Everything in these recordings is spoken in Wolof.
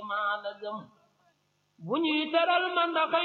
maa la gëm bu ñuy teral man dafa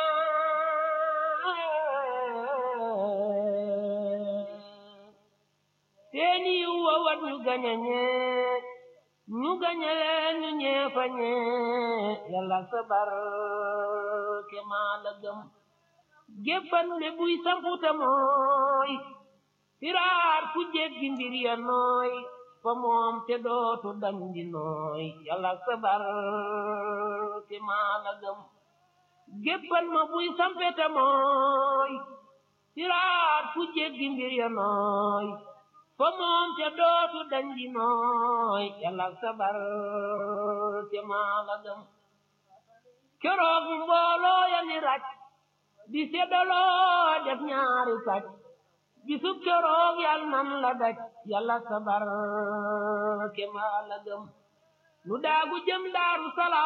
ñee seeni wa wat ñu gañe ñee ñu gañe leen ñu ñee fa ñee yàlla sa barke maa la gëm géppan ne buy samputa mooy firaar ku jéggi mbir ya nooy fa moom te dootu dañ di nooy yàlla sa barke maa la gëm géppan ma buy sampeta mooy firaar ku jéggi mbir ya nooy fa moom te dootu dañ di nooy yàlla sa barke maa la gëm keroog mbooloo ya ni raj di seddaloo def ñaari pàcc bisub keroog yal nan la daj yàlla sa barke maa la gëm nu daagu jëm daaru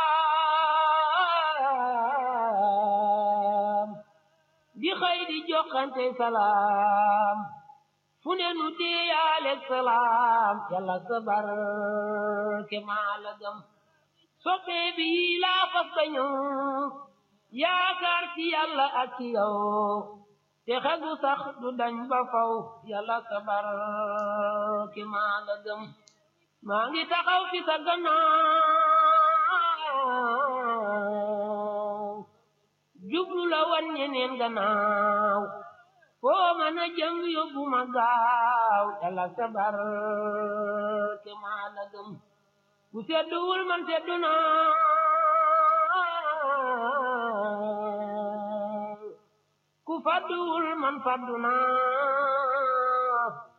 salaam di xëy di joxante salaam fu ne nu diyaaleeg salaam yàlla sa barke maa la gëm soppee bi laa fas ba ñëw yaakaar ci yàlla ak ci yow te xegu sax du dañ ba faw yàlla sa barke maa la gëm maa ngi taxaw fi sa gannaaw jublu la wan ñeneen gannaaw foo mën a jëm yóbbu ma gaaw yàlla sa barke maa la gëm ku sedduwul man seddu naa ku fadduwul man faddu naa